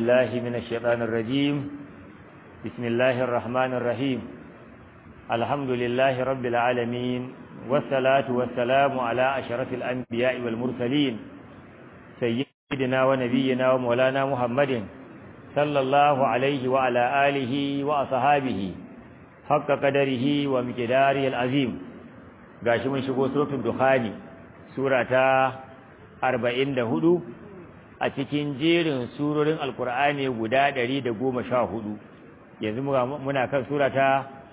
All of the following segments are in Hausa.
بالله من الشيطان الرجيم بسم الله الرحمن الرحيم الحمد لله رب العالمين والصلاة والسلام على أشرف الأنبياء والمرسلين سيدنا ونبينا ومولانا محمد صلى الله عليه وعلى آله وأصحابه حق قدره ومقداره العظيم gashi mun shigo suratul dukhani sura ta 44 a cikin jerin surorin alkur'ani guda 114 yanzu muna kan sura ta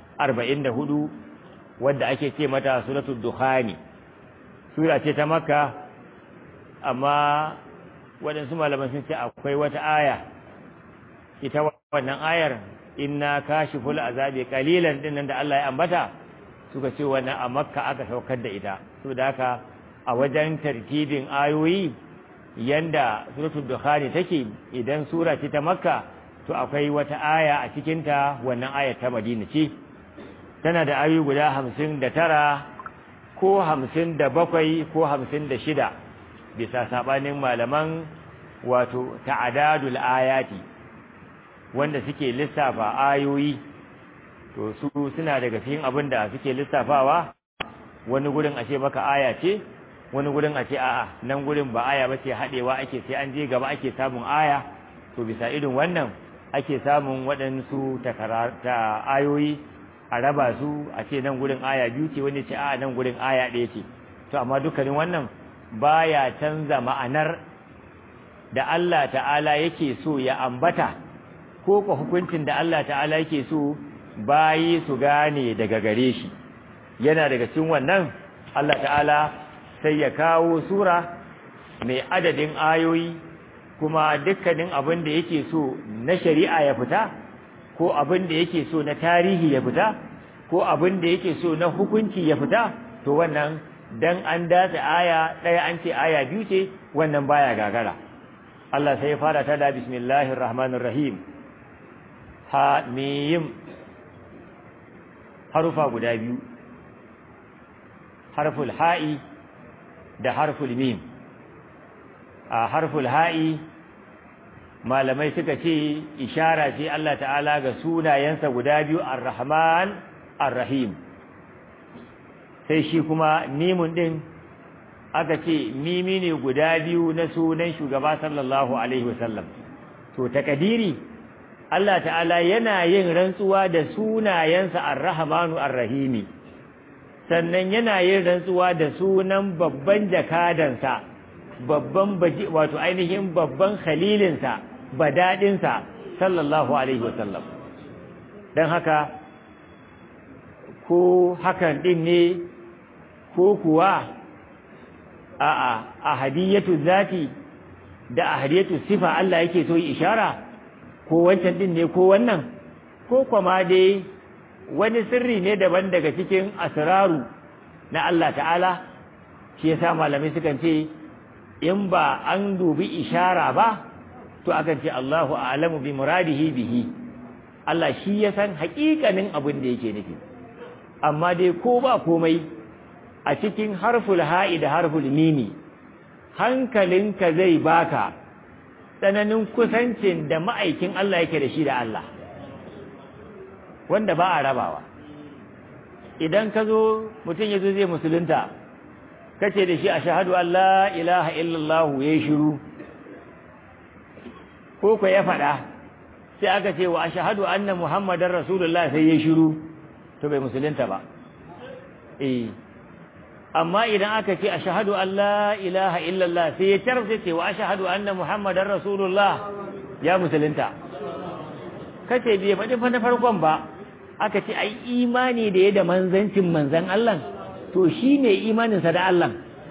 44 wadda ake ce mata suratul dukhani sura ce ta makka amma waɗansu malaman sun ce akwai wata aya ita wannan ayar inna kashiful azabi qalilan dinnan da Allah ya ambata suka ce wannan a makka aka saukar da ita saboda haka a wajen tartibin ayoyi yanda suratul dukhani take idan sura ce ta makka to akwai wata aya a cikin ta wannan ayar ta madina ce tana da ayoyi guda hamsin da tara ko hamsin da bakwai ko hamsin da shida bisa sabanin malaman wato ta'adadul ayati wanda suke lissafa ayoyi to su suna daga cikin abin da suke lissafawa wani gurin a ce maka aya ce wani gurin a ce a'a nan gurin ba aya ba ce haɗewa ake sai an je gaba ake samun aya to bisa irin wannan ake samun waɗansu ta ayoyi a raba su a ce nan gurin aya biyu ce wani ce a'a nan gurin aya ɗaya ce to amma dukkanin wannan baya canza ma'anar da Allah ta'ala yake so ya ambata ko ko hukuncin da Allah ta'ala yake so bayi su gane daga gare shi yana daga cikin wannan Allah ta'ala sai ya kawo sura mai adadin ayoyi kuma dukkanin abin da yake so na shari'a ya fita ko abin da yake so na tarihi ya fita ko abin da yake so na hukunci ya fita to wannan dan an datse aya ɗaya an ce aya biyu ce wannan baya gagara Allah sai ya fara ta da bismillahir rahmanir rahim ha mim harufa guda biyu harful ha'i da harful mim a harful ha'i malamai suka ce ishara ce Allah ta'ala ga sunayensa guda biyu ar-rahman ar-rahim sai shi kuma mimun din aka ce mimi ne guda biyu na sunan shugaba sallallahu alaihi wasallam to takadiri Allah ta'ala yana yin rantsuwa da sunayensa ar-rahmanu ar-rahimi sannan yana yin rantsuwa da sunan babban jakadansa babban baji wato ainihin babban khalilinsa badadinsa sallallahu alaihi wasallam dan haka ko hakan din ne ko kuwa a'a ahadiyatu zati da ahadiyatu sifa Allah yake so yi ishara ko wancan din ne ko wannan ko kuma dai wani sirri ne daban daga cikin asraru na Allah ta'ala shi yasa malamai sukan ce in ba an dubi ishara ba to akan ce Allahu a'lamu bi muradihi bihi Allah shi ya san haƙiƙanin abin da yake nufi amma dai ko ba komai a cikin harful ha'i da harful mimi hankalinka zai baka tsananin kusancin da ma'aikin Allah yake da shi da Allah wanda ba a rabawa idan ka zo mutum ya zo zai musulunta kace da shi a shahadu Allah ilaha illallah ya shiru ko ko ya faɗa sai aka ce wa ashhadu anna muhammadar rasulullah sai ya shiru to bai musulunta ba eh amma idan aka ce ashhadu an la ilaha illallah sai ya tarfe ce wa ashhadu anna muhammadar rasulullah ya musulunta kace bai faɗi fa na farkon ba aka ce ai imani da ya da manzancin manzan Allah to shine imanin sa da Allah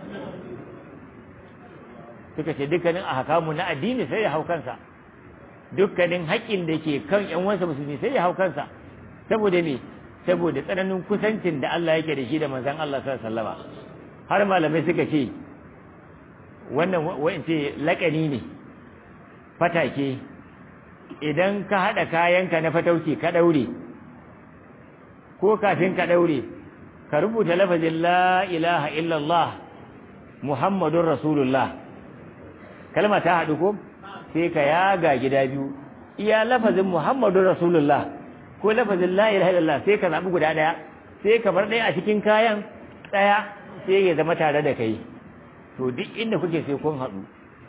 suka ce dukkanin ahkamu na addini sai ya hau kansa dukkanin haƙƙin da ke kan ƴan wansa musulmi sai ya hau kansa saboda me saboda tsananin kusancin da Allah yake da shi da manzon Allah sallallahu alaihi wasallam har malamai suka ce wannan wa'ance laƙani ne fatake idan ka haɗa kayanka na fatauci ka ɗaure ko kafin ka ɗaure ka rubuta lafazin la ilaha illallah muhammadun rasulullah kalma ta haɗu ko sai ka yaga gida biyu iya lafazin Muhammadu Rasulullah ko lafazin la ilaha illallah sai ka zabi guda daya sai ka bar daya a cikin kayan daya sai ya zama tare da kai to duk inda kuke sai kun haɗu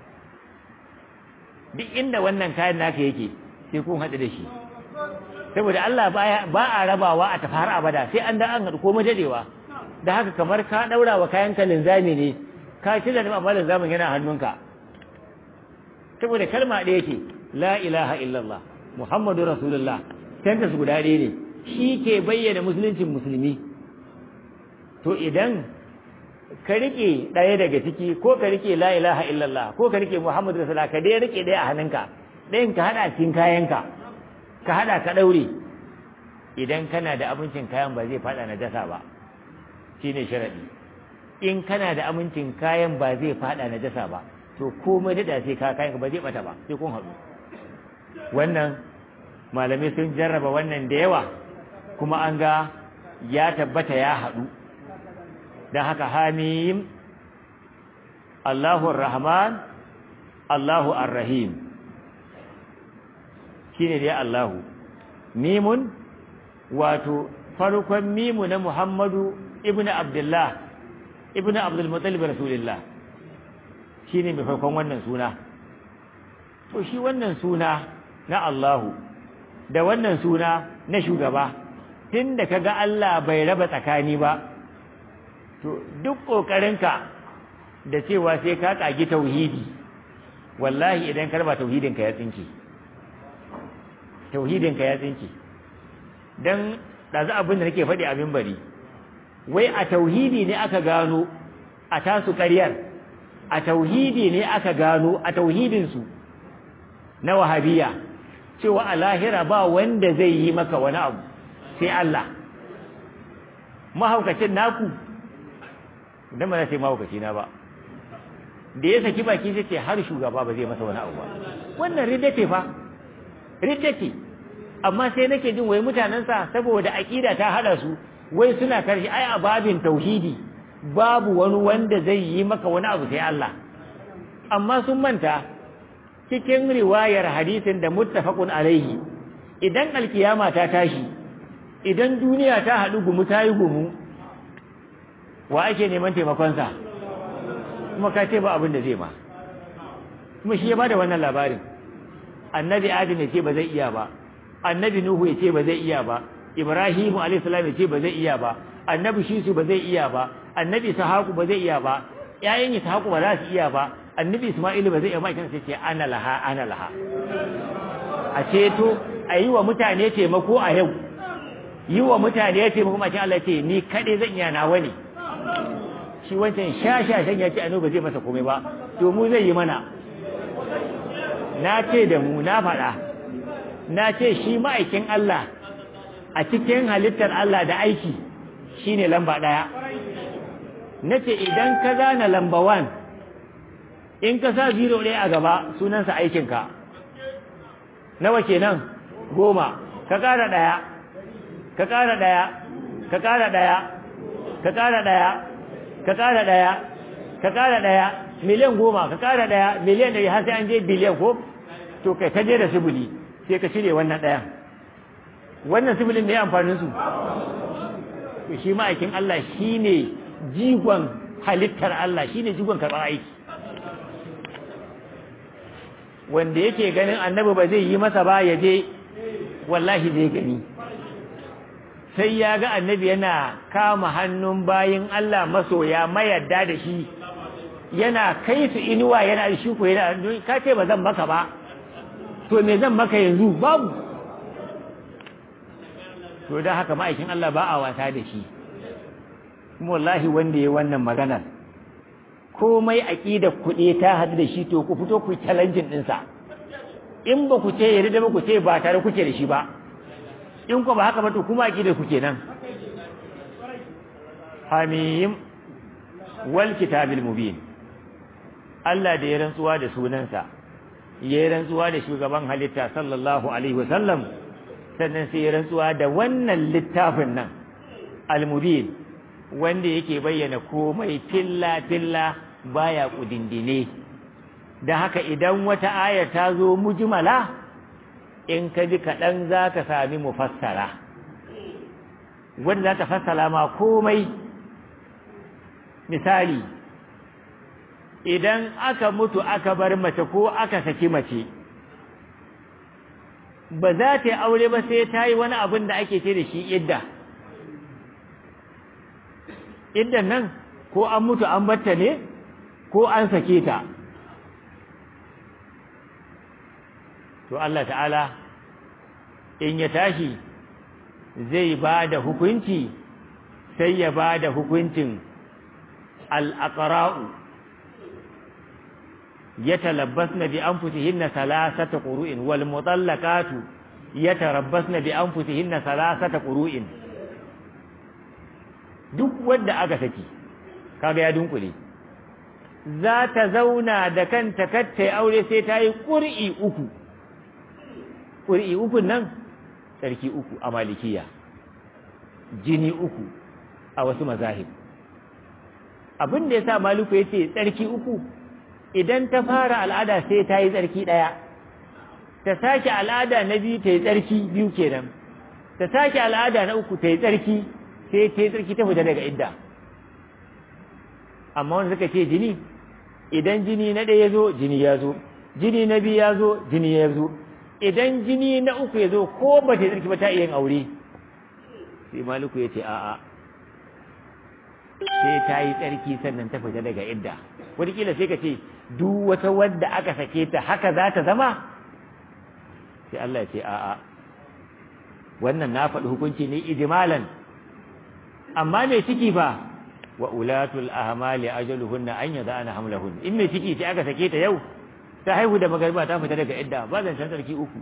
duk inda wannan kayan naka yake sai kun haɗu da shi saboda Allah ba a rabawa a tafi har abada sai an da an haɗu ko majadewa da haka kamar ka ɗaura wa kayan ka linzami ne ka ci da amma linzamin yana hannunka saboda kalma ɗaya ce la ilaha illallah muhammadu rasulullah tanta su guda ɗaya ne shi ke bayyana musuluncin musulmi to idan ka rike ɗaya daga ciki ko ka rike la ilaha illallah ko ka rike muhammadu rasulullah ka dai rike ɗaya a hannunka ɗayan ka haɗa cikin kayanka ka haɗa ka ɗaure idan kana da abincin kayan ba zai faɗa na dasa ba shine sharaɗi in kana da amincin kayan ba zai faɗa na dasa ba to komai da sai ka kayan ba zai bata ba sai kun haɗu wannan malamai sun jarraba wannan da yawa kuma an ga ya tabbata ya haɗu don haka hamim Allahu Rahman Allahu Ar-Rahim shine dai Allahu mimun wato farkon mimu na Muhammadu ibnu Abdullah ibnu Abdul Muttalib Rasulullah shine mai farkon wannan suna to shi wannan suna na Allahu da wannan suna na shugaba tunda kaga Allah bai raba tsakani ba to duk kokarinka da cewa sai ka kagi tauhidi wallahi idan ka raba tauhidinka ya tsinke tauhidinka ya tsinke dan ɗazu abin da nake faɗi abin bari wai a tauhidi ne aka gano a tasu ƙaryar a tauhidi ne aka gano a tauhidinsu na wahabiya cewa a lahira ba wanda zai yi maka wani abu sai Allah mahaukacin naku dan ba sai mahaukaci na ba da ya saki baki sai ce har shugaba ba zai masa wani abu ba wannan ridda ce fa ridda ce amma sai nake jin wai mutanensa saboda aƙida ta hada su wai suna karshe ai a babin tauhidi babu wani wanda zai yi maka wani abu sai Allah amma sun manta cikin riwayar hadisin da muttafaqun alaihi idan alkiyama ta tashi idan duniya ta haɗu gumu ta yi gumu wa ake neman taimakonsa kuma ka ce ba abin da zai ma kuma shi ya bada wannan labarin annabi adam ya ce ba zai iya ba annabi nuhu ya ce ba zai iya ba ibrahimu alayhi salam ya ce ba zai iya ba annabi shisu ba zai iya ba annabi ishaku ba zai iya ba ƴaƴan ishaku ba za su iya ba annabi isma'ilu ba zai iya ba kan sai ce ana laha ana laha a ceto a yi wa mutane taimako a yau yi wa mutane taimako ma Allah ce ni kaɗai zan iya nawa ne shi wancan shashashen ya ce anu ba zai masa komai ba to mu zai yi mana na ce da mu na faɗa na ce shi ma'aikin Allah a cikin halittar Allah da aiki shine lamba ɗaya na ce idan ka gane lamba wan in ka sa zero ɗaya a gaba sunansa aikinka nawa kenan goma ka ƙara ɗaya ka ƙara ɗaya ka ƙara ɗaya ka ƙara ɗaya ka ƙara ɗaya ka ƙara ɗaya miliyan goma ka ƙara ɗaya miliyan ɗari har sai an je biliyan ko to kai ka je da sibili sai ka cire wannan ɗayan wannan sibilin ne amfanin su to shi ma'aikin Allah shine jigon halittar Allah shine jigon karɓar aiki wanda yake ganin annabi ba zai yi masa ba ya je wallahi zai gani sai ya ga annabi yana kama hannun bayin Allah masoya mayadda da shi yana kai su inuwa yana da shi ko yana ka ce ba zan maka ba to me zan maka yanzu babu to da haka ma'aikin Allah ba a wasa da shi kuma wallahi wanda ya wannan maganar komai aqida kuɗe ta hadu da shi to ku fito ku challenging ɗinsa in ba ku ce yarda ba ku ce ba tare kuke da shi ba in ku ba haka ba to kuma aqida ku kenan hamim wal kitabil mubin Allah da ya rantsuwa da sunansa ya yi rantsuwa da shugaban halitta sallallahu alaihi wasallam sannan sai ya rantsuwa da wannan littafin nan al-mubin wanda yake bayyana komai filla filla baya kudindine da haka idan wata ayar ta zo mujmala in ka ji kaɗan za ka sami mufassara wanda za ta fassara ma komai misali idan aka mutu aka bar mace ko aka saki mace ba za ta yi aure ba sai ta yi wani abin da ake ce da shi idda iddan nan ko an mutu an batta ne ko an sake ta to Allah ta'ala in ya tashi zai ba da hukunci sai ya ba da hukuncin al'aƙara'u ya talabbas na bi an fusihin na salasata ƙuru'in wal mutallakatu ya tarabbas na bi an fusihin na salasata ƙuru'in duk wadda aka saki kaga ya dunkule za ta zauna da kanta kattai aure sai ta yi ƙuri'i uku ƙuri'i uku nan tsarki uku a malikiya jini uku a wasu mazahib abin da ya sa maliku ya ce tsarki uku idan ta fara al'ada sai ta yi tsarki ɗaya ta sake al'ada na biyu ta yi tsarki biyu kenan ta sake al'ada na uku ta yi tsarki sai ta yi tsarki ta fita daga idda amma wanda suka ce jini idan jini na ɗaya ya zo jini ya zo jini na biyu ya zo jini ya zo idan jini na uku ya zo ko ba ta yi tsarki ba ta iya yin aure sai maliku ya ce a'a sai ta yi tsarki sannan ta fita daga idda wataƙila sai ka ce duk wata wadda aka sake ta haka za ta zama sai Allah ya ce a'a wannan na faɗi hukunci ne ijmalan amma mai ciki fa wa ulatul ahmali ajaluhunna an yada'ana hamlahun in mai ciki sai aka sake ta yau ta haihu da magariba ta fita daga idda ba zan san sarki uku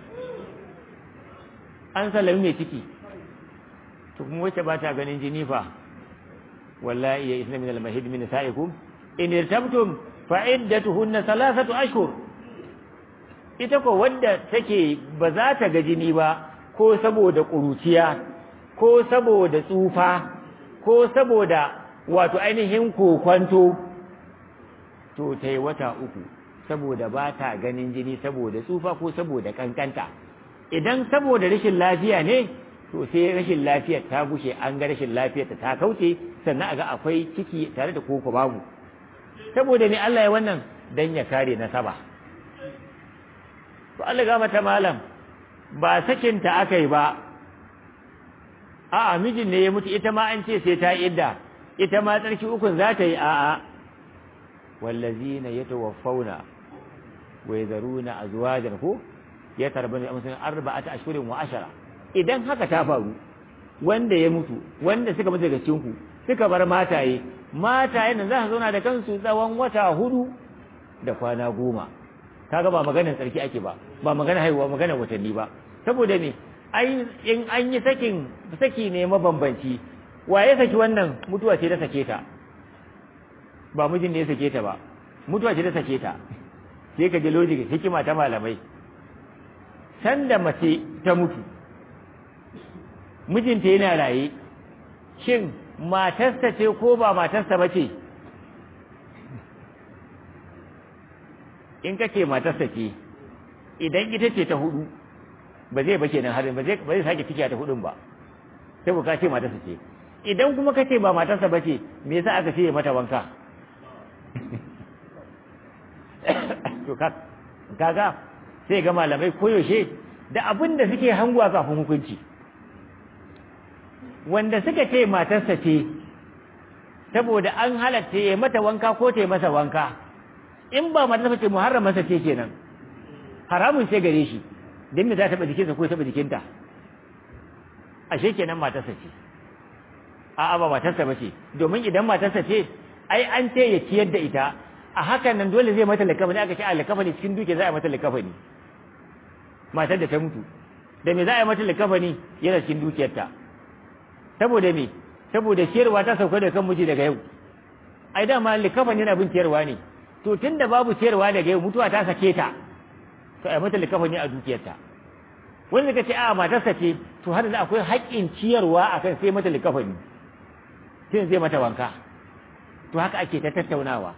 an sallami mai ciki to kuma wacce ba ta ganin jini fa wallahi ya isna min al-mahid min sa'ikum in irtabtum fa iddatuhunna thalathatu ashhur ita ko wadda take ba za ta ga jini ba ko saboda ƙuruciya ko saboda tsufa ko saboda wato ainihin kokwanto to ta yi wata uku saboda ba ta ganin jini saboda tsufa ko saboda kankanta idan saboda rashin lafiya ne to sai rashin lafiyar ta gushe an ga rashin lafiyar ta kauce sannan a ga akwai ciki tare da koko babu saboda ne Allah ya wannan dan ya kare nasaba to Allah ga mata malam ba sakinta aka yi ba a'a mijin ne ya mutu ita ma an ce sai ta idda ita ma tsarki ukun za ta yi a'a wallazina yatawaffawna wa yadharuna azwajan ko ya tarbani amsan arba'ata ashhurin wa ashara idan haka ta faru wanda ya mutu wanda suka mutu daga cikin ku suka bar mataye mataye nan za su zauna da kansu tsawon wata hudu da kwana goma kaga ba maganar tsarki ake ba ba magana haihuwa magana watanni ba saboda me ai in an yi sakin saki ne mabambanci wa ya saki wannan mutuwa ce ta sake ta ba mijin ne ya sake ta ba mutuwa ce ta sake ta sai ka ji logic hikima ta malamai sanda mace ta mutu mijinta yana raye shin matarsa ce ko ba matarsa ba ce in ka ce matarsa ce idan ita ce ta hudu ba zai ba kenan harin ba zai ba zai sake ciki ta hudun ba sai ka ce matarsa ce idan kuma ka ce ba matarsa ba ce me yasa aka ce mata wanka to kaga sai ga malamai koyaushe da abin da suke hanguwa kafin hukunci wanda suka ce matarsa ce saboda an halatta ya mata wanka ko ta yi masa wanka in ba matarsa ce muharram masa ce kenan haramun sai gare shi don me za ta taɓa jikinsa ko taɓa jikinta ashe kenan matarsa ce a'a ba matarsa ba ce domin idan matarsa ce ai an ce ya ciyar da ita a hakan nan dole zai mata likafani aka ce a likafani cikin duke za a mata likafani matar da ta mutu da me za a yi mata likafani yana cikin dukiyarta saboda me saboda ciyarwa ta sauka da kan miji daga yau ai dama likafani yana bin ciyarwa ne to tunda babu ciyarwa daga yau mutuwa ta sake ta to ai mata likafani a dukiyarta wanda ka ce a matarsa ce to har da akwai haƙƙin ciyarwa akan sai mata likafani sai zai mata wanka to haka ake ta tattaunawa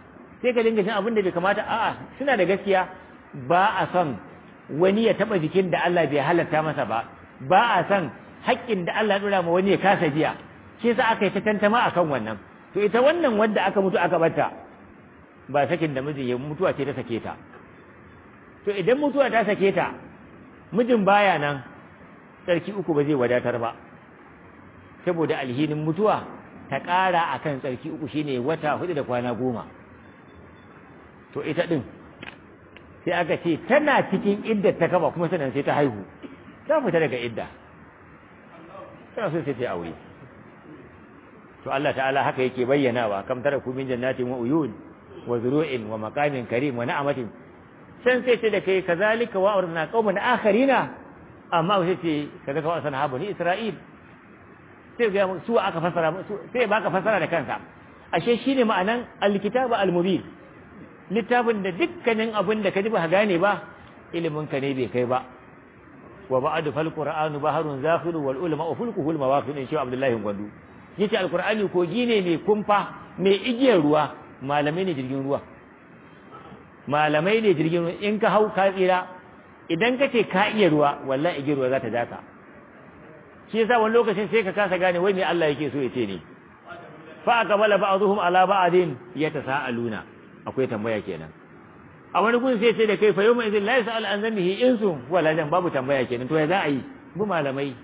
sai ka dinga jin abin da bai kamata a'a suna da gaskiya ba a son wani ya taba jikin da Allah bai halatta masa ba ba a son haƙƙin da Allah dora ma wani ya kasa biya shi yasa aka yi ta tantama akan wannan to ita wannan wanda aka mutu aka bata ba sakin da mijin ya mutuwa ce ta sake ta to idan mutuwa ta sake ta mijin baya nan tsarki uku ba zai wadatar ba saboda alhinin mutuwa ta ƙara akan tsarki uku shine wata hudu da kwana goma to ita din sai aka ce tana cikin idda ta kaba kuma sannan sai ta haihu ta fita daga idda tana so sai ta aure to Allah ta'ala haka yake bayyanawa kam tara ku min jannatin wa uyun wa zuru'in wa maqamin karim wa na'amatin san sai ce da kai kazalika wa aurna qauman akharina amma sai ce kaza ka wasan habu ni isra'il sai ga su aka fasara sai baka fasara da kansa ashe shine ma'anan alkitabu almubin littafin da dukkanin abin da ka ji ba gane ba ilimin ka ne bai kai ba wa ba'du fal qur'anu baharun zakhiru wal ulama fulkuhu al mawaqin in shi abdullahi gwandu yace alqur'ani kogi ne mai kumfa mai igiyar ruwa malamai ne jirgin ruwa malamai ne jirgin ruwa in ka hau ka tsira idan ka ce ka iya ruwa wallahi igiyar ruwa za ta daka shi yasa wani lokacin sai ka kasa gane wai me Allah yake so ya ce ne fa aqbala ba'dhum ala ba'din yatasaaluna akwai tambaya kenan a wani gun sai ce da kai fa yawma idhin la yas'al an dhanbihi insu wala jan babu tambaya kenan to ya za a yi bu malamai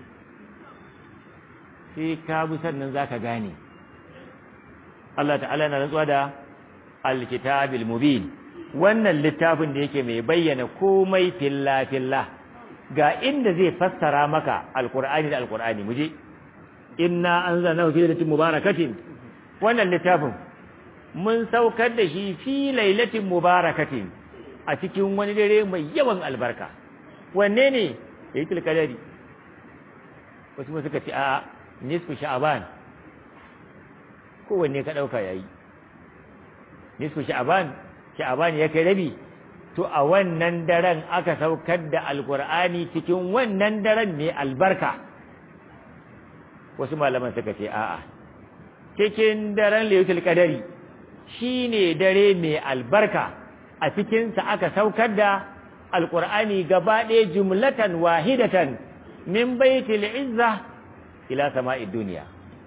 sai ka bi sannan zaka gane Allah ta'ala na rantsuwa da alkitabil mubin wannan littafin da yake mai bayyana komai filla filla ga inda zai fassara maka alqur'ani da alqur'ani muje inna anzalnahu fi lailatin mubarakatin wannan littafin mun saukar da shi fi lailatin mubarakatin a cikin wani dare mai yawan albarka wanne ne yayi tilkadari wasu suka ce a nisfu sha'aban kowanne ka dauka yayi nisfu sha'aban sha'aban ya kai rabi to a wannan daren aka saukar da alkur'ani cikin wannan daren mai albarka wasu malaman suka ce a'a cikin daren laylatul qadari shine dare mai albarka a cikinsa aka saukar da alkur'ani gaba ɗaya jumlatan wahidatan min baitil izza ila sama'id duniya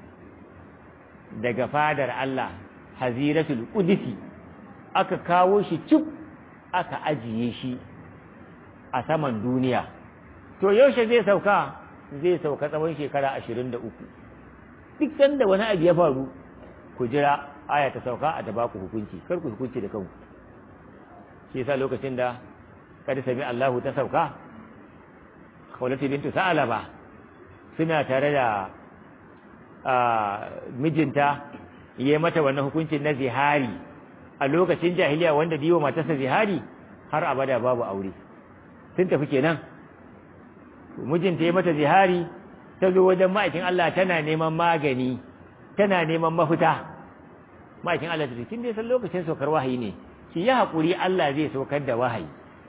daga fadar Allah haziratul qudsi aka kawo shi cuk aka ajiye shi a saman duniya to yaushe zai sauka zai sauka tsawon shekara 23 duk sanda wani abu ya faru ku jira aya ta sauka a ta baku hukunci kar ku hukunci da kanku shi yasa lokacin da kada sami Allahu ta sauka Khawlatu bintu Sa'alaba suna tare da mijinta yayi mata wannan hukuncin na zihari a lokacin jahiliya wanda diwo matarsa zihari har abada babu aure sun tafi kenan mijinta yayi mata zihari ta zo wajen ma'aikin Allah tana neman magani tana neman mafita ma'aikin Allah ta ce kin dai san lokacin saukar wahayi ne ki yi haƙuri Allah zai saukar da wahayi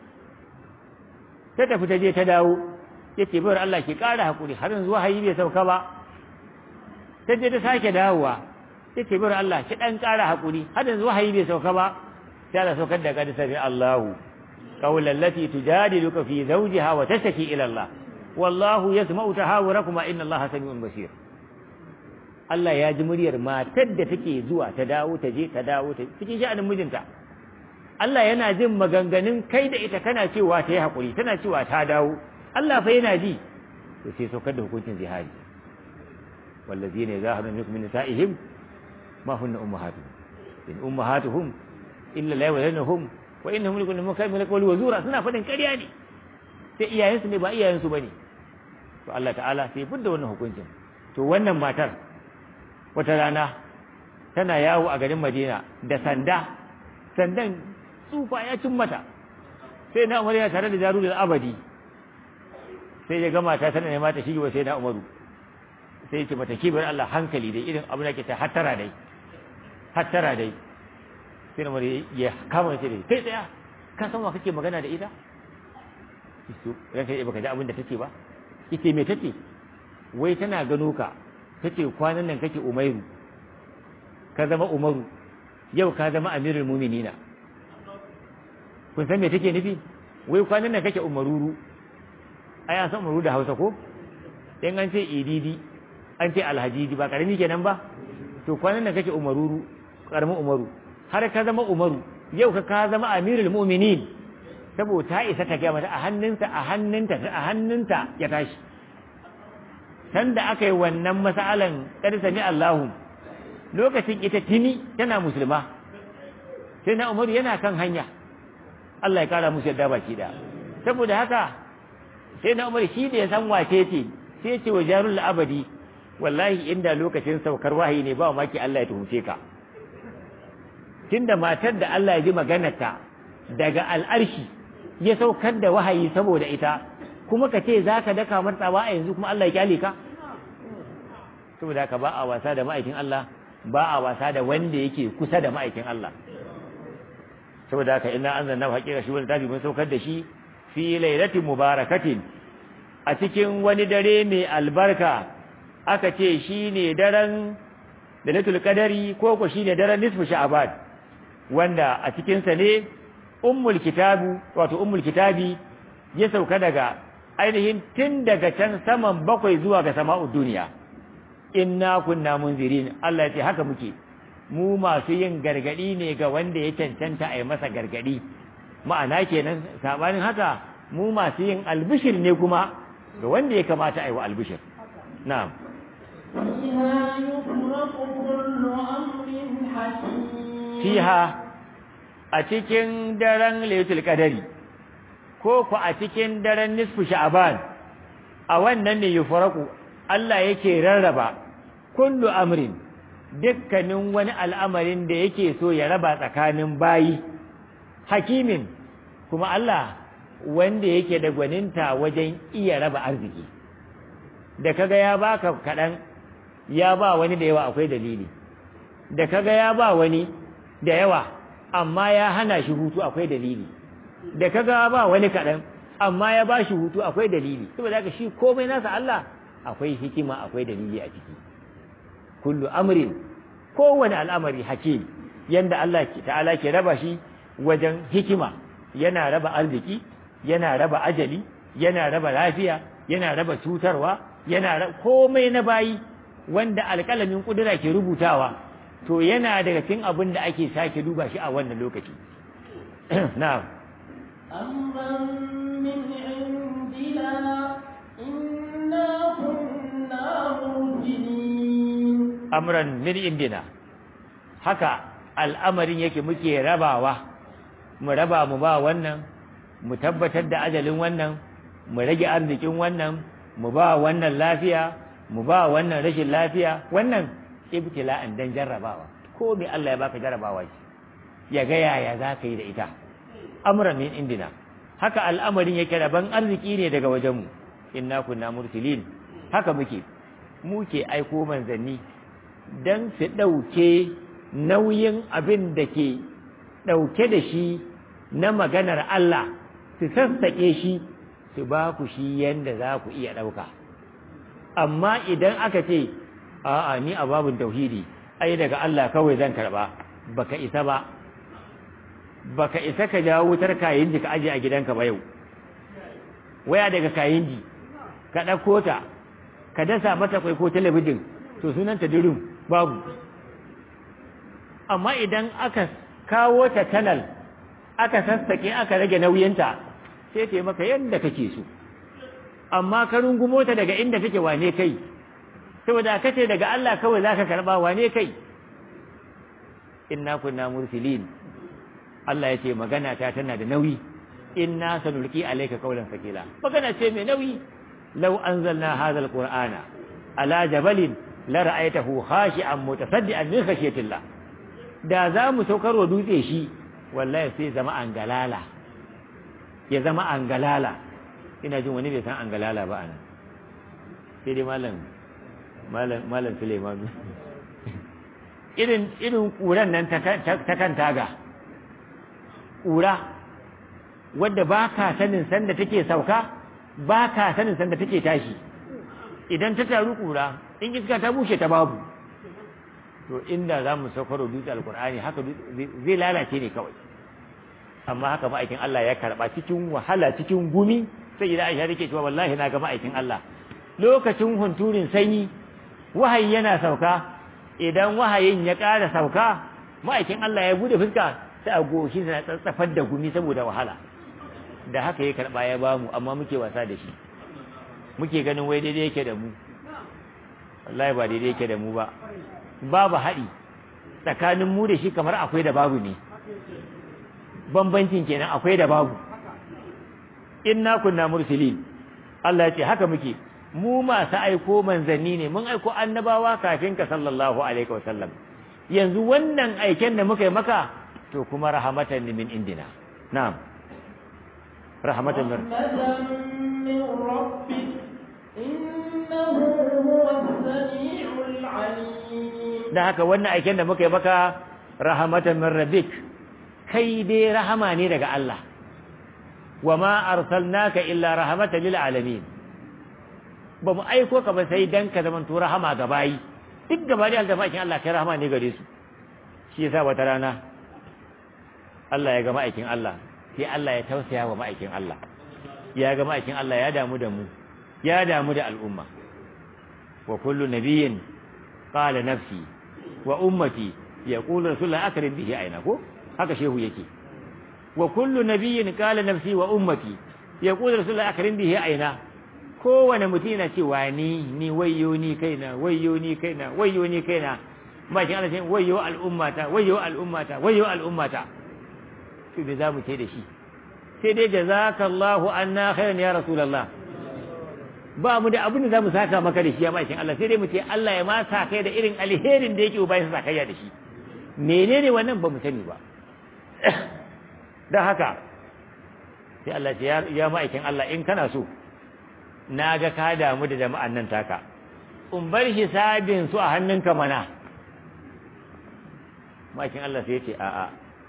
ta tafi ta je ta dawo ya ce bayar Allah ki ƙara haƙuri har yanzu wahayi bai sauka ba ta je ta sake dawowa ya ce bayar Allah ki ɗan ƙara haƙuri har yanzu wahayi bai sauka ba sai Allah saukar da kada sami Allahu qawlan lati tujadiluka fi zawjiha wa tashtaki ila Allah wallahu yasma'u tahawurakuma inna Allah sami'un basir Allah ya ji muryar matar da take zuwa ta dawo ta je ta dawo ta cikin sha'anin mijinta Allah yana jin maganganun kai da ita kana cewa ta yi haƙuri tana cewa ta dawo Allah fa yana ji to sai saukar da hukuncin zihari wallazi ne za min min nisa'ihim ma hunna ummahatuhum in ummahatuhum illa la yawlanuhum wa innahum likul mukammil qawli wa zura suna fadin ƙarya ne sai iyayensu ne ba iyayensu bane to Allah ta'ala sai fidda wannan hukuncin to wannan matar wata rana tana yawo a garin Madina da sanda sandan tsufa ya cin mata sai na Umar ya tare da jarul abadi sai ya gama ta tana nema ta shige wa sai na Umaru sai ya ce mata kibar Allah hankali dai irin abin da ke ta hattara dai hattara dai sai Umar ya kama shi dai kai tsaya ka san wa kake magana da ita to ranka ya baka ji abin da take ba ite me take wai tana gano ka tace kwanan nan kake Umairu ka zama Umaru yau ka zama amirul muminina kun san me take nufi wai kwanan nan kake umaruru ai an san umaruru da hausa ko in an ce ididi an ce alhajiji ba karami kenan ba to kwanan nan kake umaruru karamin umaru har ka zama umaru yau ka ka zama amirul mu'minin saboda ta isa ta gaya mata a hannunta a hannunta a hannunta ya tashi sanda aka yi wannan masalan kada sami Allahu lokacin ita tini tana musulma sai na umaru yana kan hanya Allah ya kara musu yadda baki da saboda haka sai na umaru shi da ya san wace ce sai ce wa jarul abadi wallahi inda lokacin saukar wahayi ne ba maki Allah ya tuhumce ka tunda matar da Allah ya ji maganarta daga al'arshi ya saukar da wahayi saboda ita kuma ka ce za ka daka martsawa a yanzu kuma Allah ya kyale ka saboda haka ba a wasa da ma'aikin Allah ba a wasa da wanda yake kusa da ma'aikin Allah saboda haka ina an zanna haƙiƙa shi wani tafi mun saukar da shi fi lailatin mubarakatin a cikin wani dare mai albarka aka ce shi ne daren lailatul qadari ko ko shi ne daren nisfu sha'ban wanda a cikinsa ne ummul kitabu wato ummul kitabi ya sauka daga ainihin tun daga can saman bakwai zuwa ga sama'ud duniya inna kunna munzirin Allah ya ce haka muke mu masu yin gargadi ne ga wanda ya cancanta a yi masa gargadi ma'ana kenan sabanin haka mu masu yin albishir ne kuma ga wanda ya kamata a yi wa albishir na'am فيها يفرق كل أمر حكيم fiha a cikin daren laylatul qadari ko ku a cikin daren nisfu sha'ban a wannan ne yufaraku Allah yake rarraba kullu amrin dukkanin wani al'amarin da yake so ya raba tsakanin bayi hakimin kuma Allah wanda yake da gwaninta wajen iya raba arziki da kaga ya baka kaɗan ya ba wani da yawa akwai dalili da kaga ya ba wani da yawa amma ya hana shi hutu akwai dalili da kaga ba wani kaɗan amma ya ba shi hutu akwai dalili saboda haka shi komai nasa Allah akwai hikima akwai dalili a ciki kullu amrin kowane al'amari hakim yanda Allah ta'ala ke raba shi wajen hikima yana raba arziki yana raba ajali yana raba lafiya yana raba cutarwa yana raba komai na bayi wanda alƙalamin kudura ke rubutawa to yana daga cikin abin da ake sake duba shi a wannan lokaci na'am أمرا من عندنا إنا كنا مرسلين amran min indina haka al'amarin yake muke rabawa mu raba mu ba wannan mu tabbatar da ajalin wannan mu rage arzikin wannan mu ba wannan lafiya mu ba wannan rashin lafiya wannan ibtila'an dan jarrabawa ko me Allah ya baka jarrabawa shi ya ga yaya za ka yi da ita amran min indina haka al'amarin yake raban arziki ne daga wajenmu inna kunna mursilin haka muke muke aiko manzanni dan su ɗauke nauyin abin da ke ɗauke da shi na maganar Allah su sassaƙe shi su ba ku shi yanda za ku iya ɗauka amma idan aka ce a'a ni a babin tauhidi ai daga Allah kawai zan karɓa baka isa ba baka isa ka jawo wutar kayan ka aje a gidanka ba yau waya daga kayan ka ɗauko ta ka dasa mata kwai ko talabijin to sunanta dirim babu amma idan aka kawo ta kanal aka sassake aka rage nauyinta sai ta yi maka yadda kake so amma ka rungumo ta daga inda take wane kai saboda ka ce daga Allah kawai za ka karɓa wane kai inna kunna mursilin Allah ya ce magana ta tana da nauyi inna sanulqi alayka qawlan sakila magana ce mai nauyi law anzalna hadha alqur'ana ala jabalin la ra'aytahu khashi'an mutasaddian min khashyatillah da za mu saukar wa dutse shi wallahi sai zama angalala ya zama angalala ina jin wani bai san angalala ba anan sai dai malam malam malam Suleiman irin irin kuran nan ta kan taga ƙura wadda ba ka sanin sanda take sauka ba ka sanin sanda take tashi idan ta taru ƙura in iska ta bushe ta babu to inda za mu saukar dutse alkur'ani haka zai lalace ne kawai amma haka ma'aikin Allah ya karba cikin wahala cikin gumi sai idan Aisha take cewa wallahi na ga ma'aikin Allah lokacin hunturin sanyi wahayi yana sauka idan wahayin ya ƙara sauka ma'aikin Allah ya bude fuska sai a goshi na tsatsafar da gumi saboda wahala da haka ya karba ya bamu amma muke wasa da shi muke ganin wai daidai yake da mu wallahi ba daidai yake da mu ba babu haɗi tsakanin mu da shi kamar akwai da babu ne bambancin kenan akwai da babu inna kunna mursilin Allah ya ce haka muke mu masu aiko manzanni ne mun aiko annabawa kafin ka sallallahu alaihi wasallam yanzu wannan aiken da muka yi maka to kuma rahamatan min indina na'am rahmatan min من ربك إنه هو السميع العليم da haka wannan aiken da muka yi maka rahmatan min rabbik kai dai rahama ne daga Allah wa ma arsalnaka illa rahmatan lil alamin ba mu aiko ka ba sai dan ka zaman to rahama ga bayi duk gaba da aljafakin Allah kai rahama ne gare su shi yasa wata rana Allah ya ga ma'aikin Allah sai Allah ya tausaya wa ma'aikin Allah ya ga ma'aikin Allah ya damu da mu ya damu da al'umma wa kullu nabiyyin qala nafsi wa ummati yaqulu rasulullah akrim bihi aina ko haka shehu yake wa kullu nabiyyin qala nafsi wa ummati yaqulu rasulullah akrim bihi aina kowane mutum yana cewa ni ni wayyo ni kaina wayyo ni kaina wayyo ni kaina makin Allah sai wayyo al'ummata wayyo al'ummata wayyo al'ummata to me za mu ce da shi sai dai jazakallahu anna khairan ya rasulullah ba mu da abin da za mu saka maka da shi ya makin Allah sai dai mu ce Allah ya ma sa kai da irin alherin da yake ubayin sa kai da shi menene wannan ba mu sani ba dan haka sai Allah ya ya ma'aikin Allah in kana so na ga ka damu da jama'an nan taka in bar hisabin su a hannunka mana makin Allah sai ya ce a'a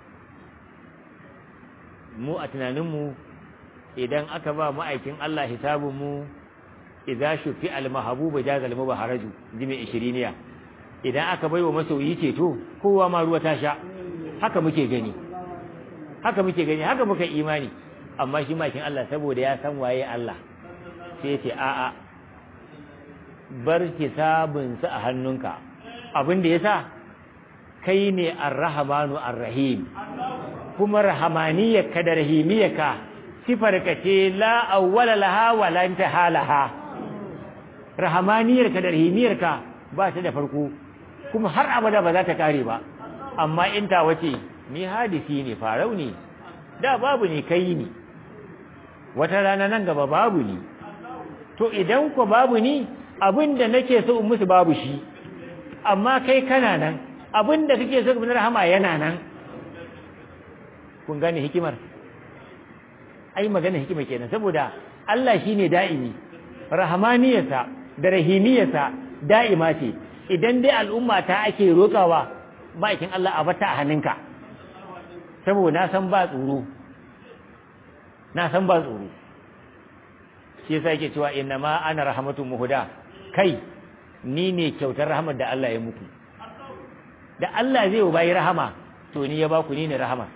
mu a tunaninmu idan aka ba ma'aikin Allah hisabinmu idza shufi al-mahbubu jazal mubaharaju jimi 20 idan aka baiwa masoyi ceto kowa ma ruwa ta sha haka muke gani haka muke gani haka muka imani amma shi makin Allah saboda ya san waye Allah sai ce a'a bar hisabinsa a hannunka abin da yasa kai ne ar-rahmanu ar-rahim kuma rahamaniyarka da rahimiyarka sifarka ce la awwala laha wa la intaha laha rahamaniyarka da rahimiyarka ba ta da farko kuma har abada ba za ta kare ba amma in ta wace ni hadisi ne farau ne da babu ne kai ne wata rana nan gaba babu ne to idan ku babu ni abinda nake so in musu babu shi amma kai kana nan abinda kake so in rahama yana nan kun gane hikimar ai magana hikima kenan saboda Allah shine da'imi rahmaniyarsa da rahimiyarsa da'ima ce idan dai al'umma ta ake rokawa bakin Allah a bata a hannunka saboda na san ba tsoro na san ba tsoro shi yasa yake cewa inna ma ana rahmatun muhuda kai ni ne kyautar rahmar da Allah ya muku da Allah zai bayi rahama to ni ya baku ni ne rahama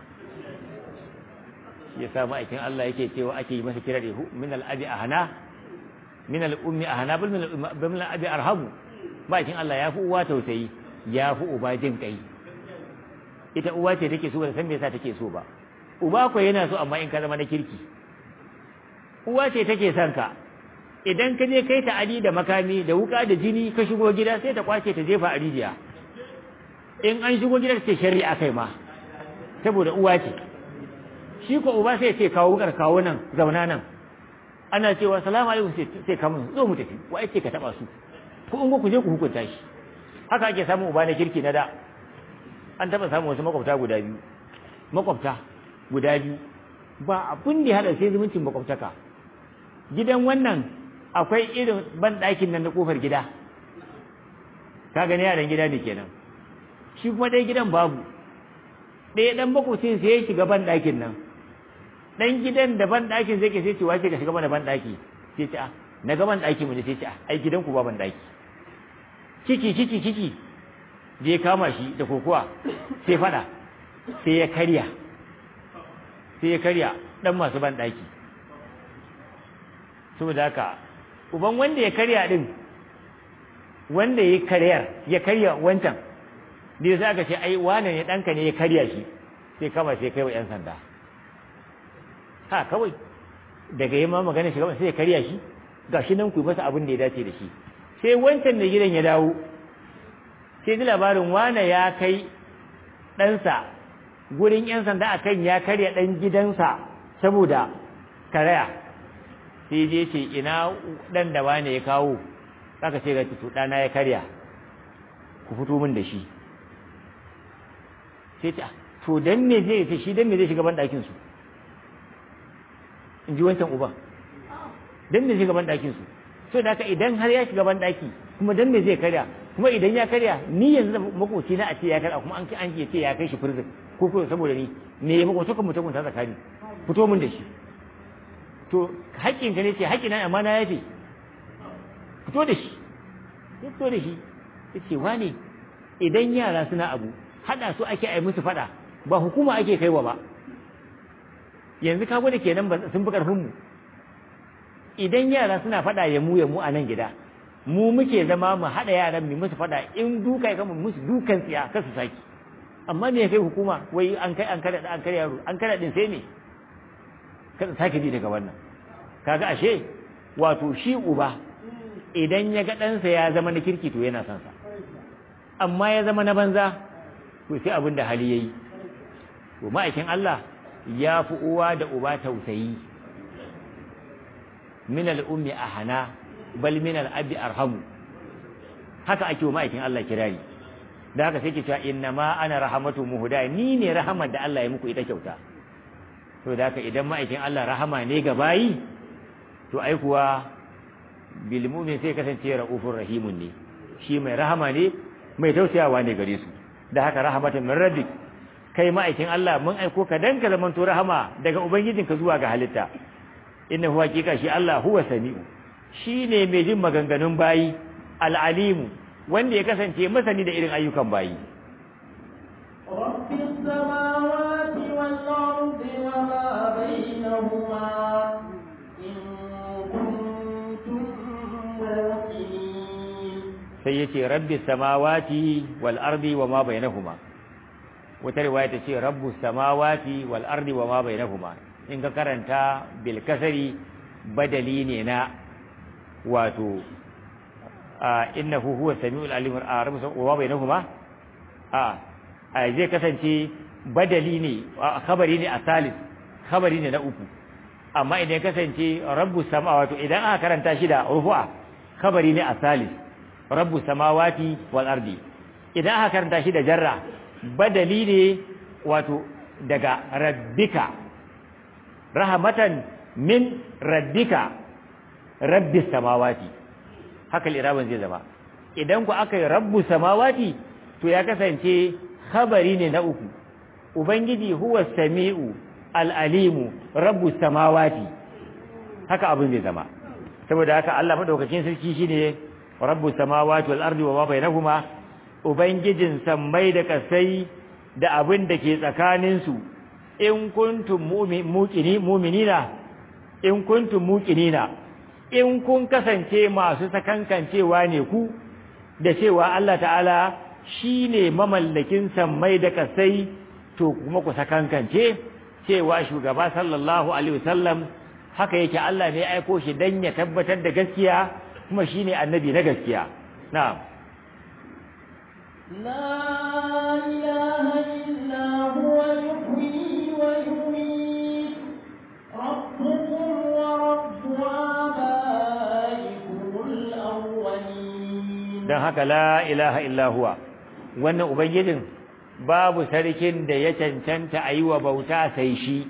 ya sa ma'aikin Allah yake cewa ake yi masa kira da min al-abi ahana min al-ummi ahana bil min al-abi arhamu ma'aikin Allah ya fi uwa tausayi ya fi uba jin kai ita uwa ce take so ba san me yasa take so ba uba ko yana so amma in ka zama na kirki uwa ce take son ka idan ka je kai ta ali da makami da wuka da jini ka shigo gida sai ta kwace ta jefa a rijiya in an shigo gida ce shari'a kai ma saboda uwa ce shi ko uba sai ce kawo wukar kawo nan zauna nan ana cewa salamu alaikum sai ka mun zo mu tafi wa ce ka taba su ku in ku je ku hukunta shi haka ake samun uba na kirki na da an taba samun wasu makwabta guda biyu makwabta guda biyu ba abin da ya hada sai zumuncin makwabtaka gidan wannan akwai irin ban ɗakin nan na kofar gida ka gani yaran gida ne kenan shi kuma ɗaya gidan babu ɗaya ɗan makwabcin sai ya shiga ban ɗakin nan ɗan gidan da ban ɗakin zai ke sai ce wace ka shiga mana ban ɗaki sai ce a na ga ban ɗaki mu ne sai ce a ai gidan ku ba ban ɗaki ciki ciki ciki je kama shi da kokowa sai fada sai ya karya sai ya karya dan masu ban daki saboda haka uban wanda ya karya din wanda ya karyar ya karya wancan da sai aka ce ai wane ne danka ne ya karya shi sai kama sai kai wa yan sanda ha kawai daga yi ma magana shi sai ya karya shi gashi nan ku masa abin da ya dace da shi sai wancan da gidan ya dawo sai ji labarin wane ya kai ɗansa gurin 'yan sanda akan ya karya ɗan gidansa saboda karaya sai je ce ina ɗan da wane ya kawo aka ce ga tutu ɗana ya karya ku fito min da shi sai ta to dan me zai ta shi dan me zai shiga ban ɗakin su in ji wancan uban dan me zai shiga ban ɗakin su so da haka idan har ya shiga ban ɗaki kuma dan me zai karya kuma idan ya karya ni yanzu da makoci na a ce ya karya kuma an an ce ya kai shi prison ko ko saboda ni me ya makoci kan mutum ta tsakani fito min da shi to haƙƙin ka ne ce haƙƙin na amma na yafe fito da shi fito da shi yace wane idan yara suna abu hada su ake ai musu fada ba hukuma ake kaiwa ba yanzu ka gwada kenan ba sun fi karfin mu idan yara suna fada ya mu ya mu a nan gida mu muke zama mu hada yaran mu musu fada in duka ya kama musu dukan tsiya kar su saki amma me ya kai hukuma wai an kai an kada an kada yaro an kada din sai me kada sake ji daga wannan kaga ashe wato shi uba idan ya ga ɗansa ya zama na kirki to yana son sa amma ya zama na banza to sai abin da hali yayi to ma'aikin Allah ya fi uwa da uba tausayi min al-ummi ahana bal min al-abi arhamu haka ake wa ma'aikin Allah kirari da haka sai ke cewa inna ma ana rahamatu muhda ni ne rahamar da Allah ya muku ita kyauta to da haka idan ma'aikin Allah rahama ne ga bayi to ai kuwa bil mu'min sai kasance raufur rahimun ne shi mai rahama ne mai tausayawa ne gare su da haka rahmatan min rabbik kai ma'aikin Allah mun aiko ka dan ka zamanto rahama daga ubangijinka zuwa ga halitta innahu hakika shi Allah huwa sami'u shine mai jin maganganun bayi al'alimu wanda ya kasance masani da irin ayyukan bayi رب السماوات والأرض وما بينهما إن كنتم موقنين sai yace rabbi samawati wal ardi wa ma bainahuma wata riwaya ta ce rabbus samawati wal ardi wa ma bainahuma in ka karanta bil kasari badali ne na wato innahu huwa samiul alim arab wa ma bainahuma a zai kasance badali ne khabari ne a salis khabari ne na uku amma idan ya kasance rabbus samawati idan aka karanta shi da rufu'a khabari ne a salis rabbus samawati wal ardi idan aka karanta shi da jarra badali ne wato daga rabbika rahmatan min rabbika rabbis samawati haka liraban zai zama idan ku aka yi rabbu samawati to ya kasance khabari ne na uku ubangiji huwa sami'u al'alimu rabbu samawati haka abin zai zama saboda haka Allah madaukakin sarki shine rabbu samawati wal ardi wa ma bainahuma ubangijin sammai da kasai da abin da ke tsakanin su in kuntum mu'mini mu'minina in kuntum muqinina in kun kasance masu sakankancewa ne ku da cewa Allah ta'ala shine mamallakin sammai da kasai to kuma ku sakankance cewa shugaba sallallahu alaihi wasallam haka yake Allah ne aiko shi dan ya tabbatar da gaskiya kuma shine annabi na gaskiya na'am لا إله إلا هو يحيي ويميت ربكم ورب آبائكم الأولين dan haka la ilaha illa huwa wannan ubangijin babu sarkin da ya cancanta a yi wa bauta sai shi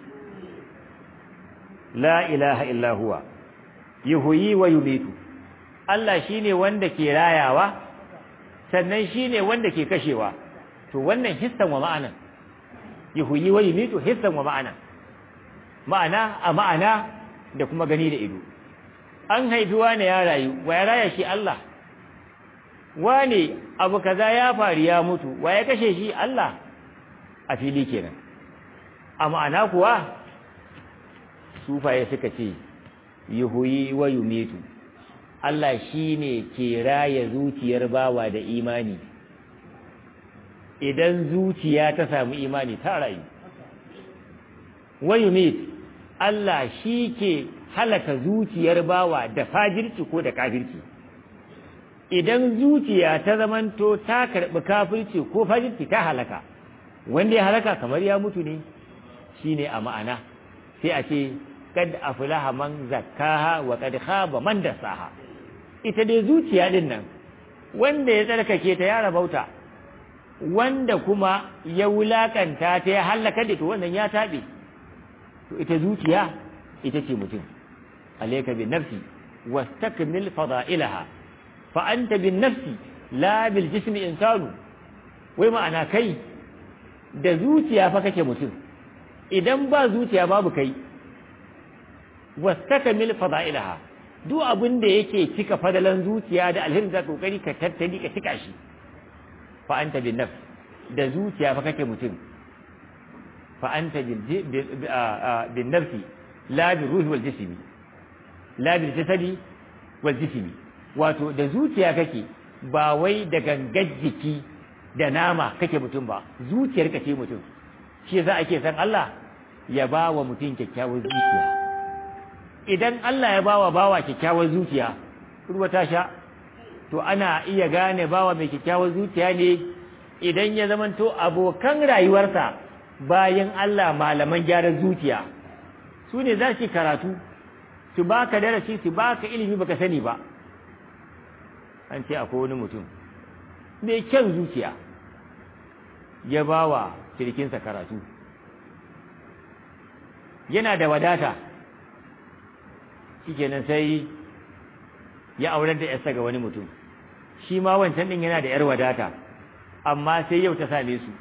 la ilaha illa huwa yuhyi wa yumitu Allah shine wanda ke rayawa sannan shine wanda ke kashewa to wannan hissan wa ma'ana yuhyi wa yumitu hissan wa ma'ana ma'ana a ma'ana da kuma gani da ido an haifi wani ya rayu wa ya raya shi Allah wane abu kaza ya faru ya mutu wa ya kashe shi Allah a fili kenan a ma'ana kuwa sufaye suka ce yuhuyi wa yumitu Allah shine ke raya zuciyar bawa da imani idan zuciya ta samu imani ta rayu wa yumit Allah shi ke halaka zuciyar bawa da fajirci ko da kafirci idan zuciya ta zamanto ta karɓi kafirci ko fajirci ta halaka wanda ya halaka kamar ya mutu ne shine a ma'ana sai a ce kad aflaha man zakkaha wa kad khaba man dasaha ita dai zuciya din nan wanda ya tsarkake ta ya rabauta wanda kuma ya wulakanta ta ya halaka da to wannan ya tabe to ita zuciya ita ce mutum alayka bin nafsi wastakmil fada'ilaha fa anta bin nafsi la bil jismi insanu wai ma'ana kai da zuciya fa kake mutum idan ba zuciya babu kai wastakmil fada'ilaha duk abin da yake cika fadalan zuciya da alhirin da kokari ka tattali ka cika shi fa anta bin nafs da zuciya fa kake mutum fa anta bin nafsi la bi ruhi wal jismi la bil jasadi wal jismi wato da zuciya kake ba wai da gangar jiki da nama kake mutum ba zuciyar ka ce mutum shi yasa ake san Allah ya ba wa mutum kyakkyawar zuciya idan Allah ya bawa bawa kyakkyawar zuciya ruwa ta sha to ana iya gane bawa mai kyakkyawar zuciya ne idan ya zamanto abokan rayuwarsa bayan Allah malaman gyaran zuciya su ne za su karatu su baka darasi su baka ilimi baka sani ba an ce akwai wani mutum mai kyan zuciya ya bawa sirikinsa karatu yana da wadata shikenan sai ya aurar da yarsa ga wani mutum shi ma wancan din yana da yar wadata amma sai yau ta same su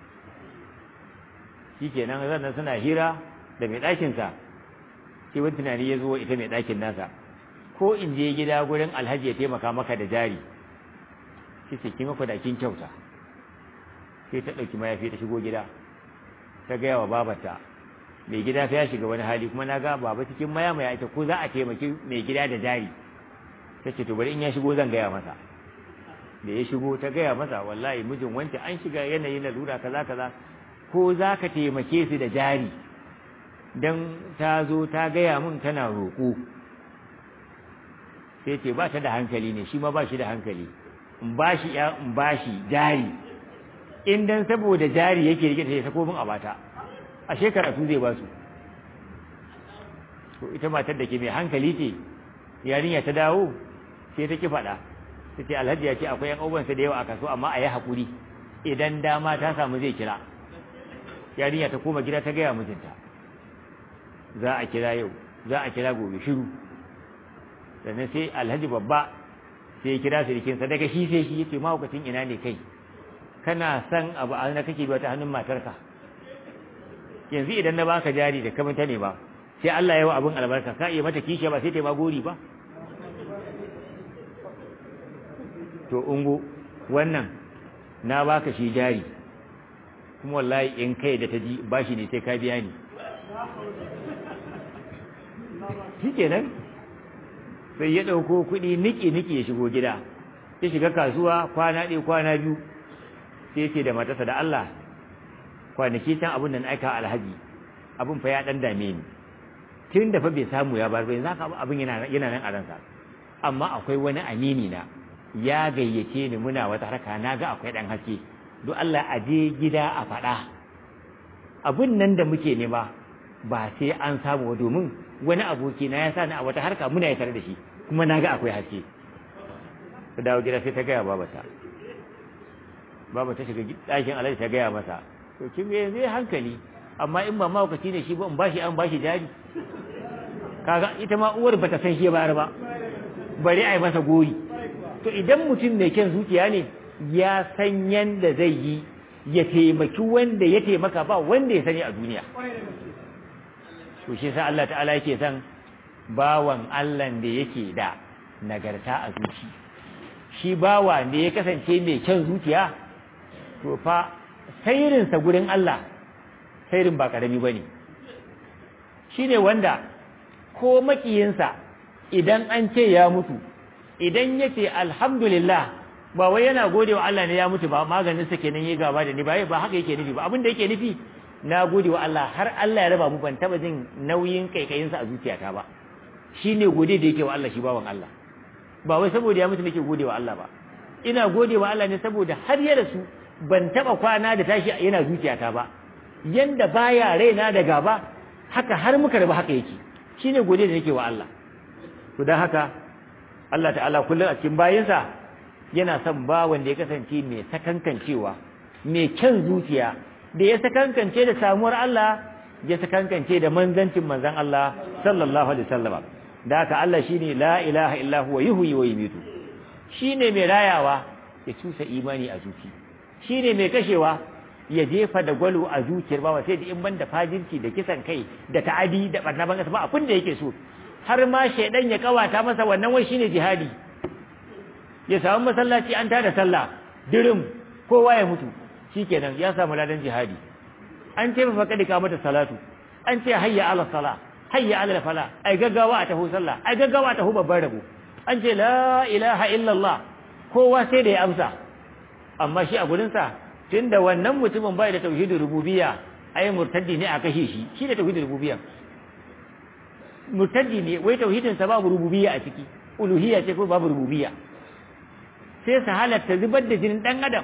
shikenan zan suna hira da mai ɗakin sa sai wani tunani ya zo ita mai ɗakin nasa ko in je gida gurin alhaji ya taimaka maka da jari sai ce ki maka da kin kyauta sai ta ɗauki mayafi ta shigo gida ta gaya wa babarta mai gida fa ya shiga wani hali kuma na ga baba cikin maya maya ita ko za a taimaki mai gida da jari ta ce to bari in ya shigo zan gaya masa da ya shigo ta gaya masa wallahi mijin wance an shiga yanayi na lura kaza kaza ko za ka taimake su da jari dan ta zo ta gaya min tana roƙo sai ce ba ta da hankali ne shi ma ba shi da hankali in ba shi ya in ba shi jari in dan saboda jari yake rike ta ya sako min a bata a shekara su zai ba su to ita matar da ke mai hankali ce yarinya ta dawo sai ta ki faɗa ta ce alhaji ya ce akwai yan ubansa da yawa a kaso amma a yi haƙuri idan dama ta samu zai kira yarinya ta koma gida ta gaya mijinta za a kira yau za a kira gobe shiru sannan sai alhaji babba sai ya kira sirikinsa daga shi sai shi yace mahaukacin ina ne kai kana san abu a na kake biya ta hannun matarka yanzu idan na baka jari da kamanta ne ba sai Allah ya wa abin albarka ka iya mata kishiya ba sai ta ma gori ba to ungo wannan na baka shi jari kuma wallahi in kai da ta ji bashi ne sai ka biya ni shikenan sai ya ɗauko kuɗi niki-niki ya shigo gida ya shiga kasuwa kwana ɗaya kwana biyu sai ce da matarsa da Allah kwanaki can abin da na aika alhaji abin fa ya ɗan dame ni tun da fa bai samu ya bar bai za ka abin yana nan a ransa amma akwai wani amini na ya gayyace ni muna wata harka na ga akwai ɗan haske don Allah a je gida a faɗa abin nan da muke nema ba sai an samu domin wani aboki na ya sa ni a wata harka muna ya tare da shi kuma na ga akwai haske ta dawo gida sai ta gaya babata baba ta shiga ɗakin alhaji ta gaya masa to kin me zai hankali amma in ba mawakaci ne shi ba in bashi an bashi jari kaga ita ma uwar bata san shi bayar ba bari a yi masa gori to idan mutum mai kyan zuciya ne ya san yanda zai yi ya taimaki wanda ya taimaka ba wanda ya sani a duniya to shi sa Allah ta'ala yake san bawan Allah da yake da nagarta a zuci shi bawa ne ya kasance mai kyan zuciya to fa sairinsa gurin Allah sairin ba karami ba ne shi ne wanda ko makiyinsa idan an ce ya mutu idan ya ce alhamdulillah ba wai yana gode wa Allah ne ya mutu ba maganinsa kenan ya gaba da ni ba ba haka yake nufi ba abin da yake nufi na gode wa Allah har Allah ya raba mu ban taba jin nauyin kaikayinsa a zuciyata ba shine gode da yake wa Allah shi bawan Allah ba wai saboda ya mutu nake gode wa Allah ba ina gode wa Allah ne saboda har ya rasu ban taba kwana da tashi yana zuciyata ba yanda baya raina da gaba haka har muka rabu haka yake shine gode da nake wa Allah to dan haka Allah ta'ala kullum a cikin bayinsa yana son ba wanda ya kasance mai sakankancewa mai kyan zuciya da ya sakankance da samuwar Allah ya sakankance da manzancin manzan Allah sallallahu alaihi wasallam da haka Allah shine la ilaha illa huwa yuhyi wa yumiitu shine mai rayawa ya cusa imani a zuci shine mai kashewa ya jefa da gwalo a zuciyar bawa sai da in banda fajirci da kisan kai da ta'adi da barna ban ba abin da yake so har ma shaidan ya kawata masa wannan wai shine jihadi ya samu masallaci an tada sallah dirim kowa ya mutu shikenan ya samu ladan jihadi an ce fa kadi ka mata salatu an ce hayya ala sala hayya ala fala ai gaggawa a taho sallah ai gaggawa a taho babban rabo an ce la ilaha illallah kowa sai da ya amsa amma shi a gurin sa tunda wannan mutumin bai da tauhidin rububiyya ai murtaddi ne a kashe shi shi da tauhidin rububiyya murtaddi ne wai tauhidin sa babu rububiyya a ciki uluhiyya ce ko babu rububiyya sai su halatta zubar da jinin dan adam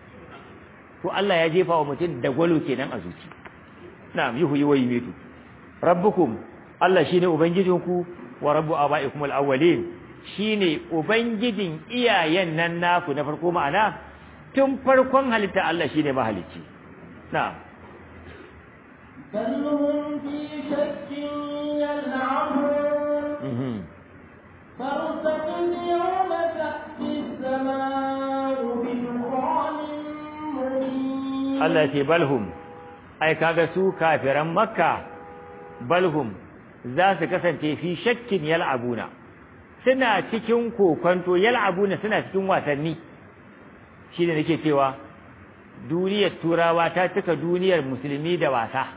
to Allah ya jefa wa mutum da gwalo kenan a zuci na'am yuhu yi wayi mitu rabbukum Allah shine ubangijinku wa rabbu abaikum al-awwalin shine ubangijin iyayen nan naku na farko ma'ana tun farkon halitta Allah shine mahalicci na'am بل هم في شك يلعبون فارتقب يوم تأتي السماء بدخان مبين Allah ce balhum ai kaga su kafiran makka balhum za su kasance fi shakkin yal'abuna suna cikin kokonto yal'abuna suna cikin wasanni shine nake cewa duniyar turawa ta cika duniyar musulmi da wasa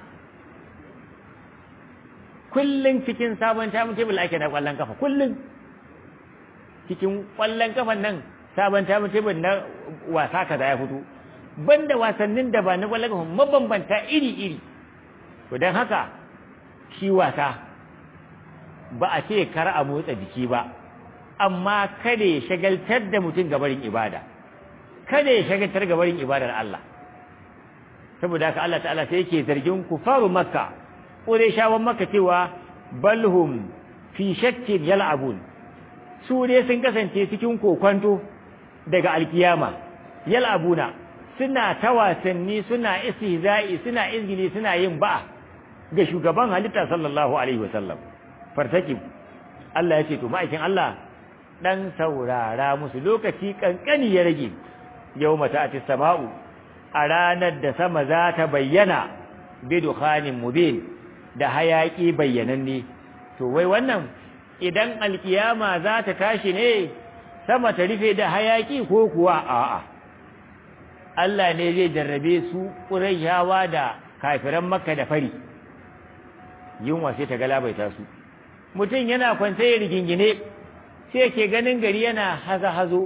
kullun cikin sabon tamun tebul ake na kwallon kafa kullun cikin kwallon kafan nan sabon tamun tebul na wasa kaza ya fito banda wasannin da ba na kwallon kafa mabambanta iri-iri to don haka shi wasa ba a ce kar a motsa jiki ba amma kada ya shagaltar da mutum gabarin ibada kada ya shagaltar gabarin ibadar Allah saboda haka Allah ta'ala sai yake zargin kufaru makka ƙureshawan makka cewa balhum fi shakkin yal'abun su ne sun kasance cikin kokwanto daga alkiyama yal'abuna suna ta wasanni suna istihza'i suna izgili suna yin ba'a ga shugaban halitta sallallahu alaihi wasallam fartakib Allah ya ce to ma'aikin Allah dan saurara musu lokaci kankani ya rage yawma ta'ati sama'u a ranar da sama za ta bayyana bi dukhanin mubin da hayaki bayyananne to wai wannan idan alkiyama za ta tashi ne sama ta rufe da hayaki ko kuwa a'a Allah ne zai jarrabe su ƙurayshawa da kafiran makka da fari yunwa sai ta galabaita su mutum yana kwance ya rigingine sai ke ganin gari yana haza hazo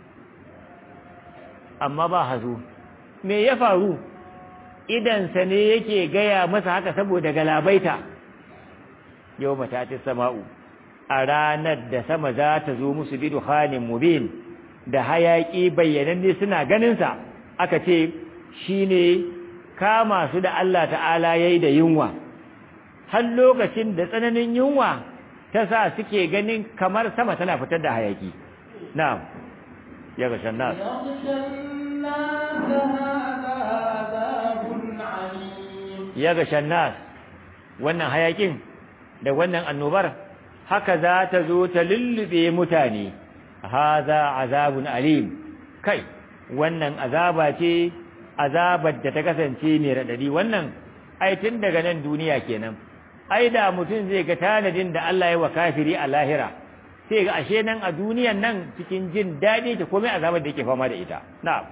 amma ba hazo me ya faru idansa ne yake gaya masa haka saboda galabaita yau mata ta sama'u a ranar da sama za ta zo musu bi dukhanin mubin da hayaki bayyananne suna ganinsa aka ce shine kama su da Allah ta'ala yayi da yunwa har lokacin da tsananin yunwa ta sa suke ganin kamar sama tana fitar da hayaki na'am ya ga shannas ya ga shannas wannan hayakin da wannan annobar haka za ta zo ta lullube mutane haza azabun alim kai wannan azaba ce azabar da ta kasance mai radadi wannan ai tun daga nan duniya kenan ai da mutum zai ga tanadin da Allah ya wa kafiri a lahira sai ga ashe nan a duniyan nan cikin jin daɗi ta komai azabar da yake fama da ita na'am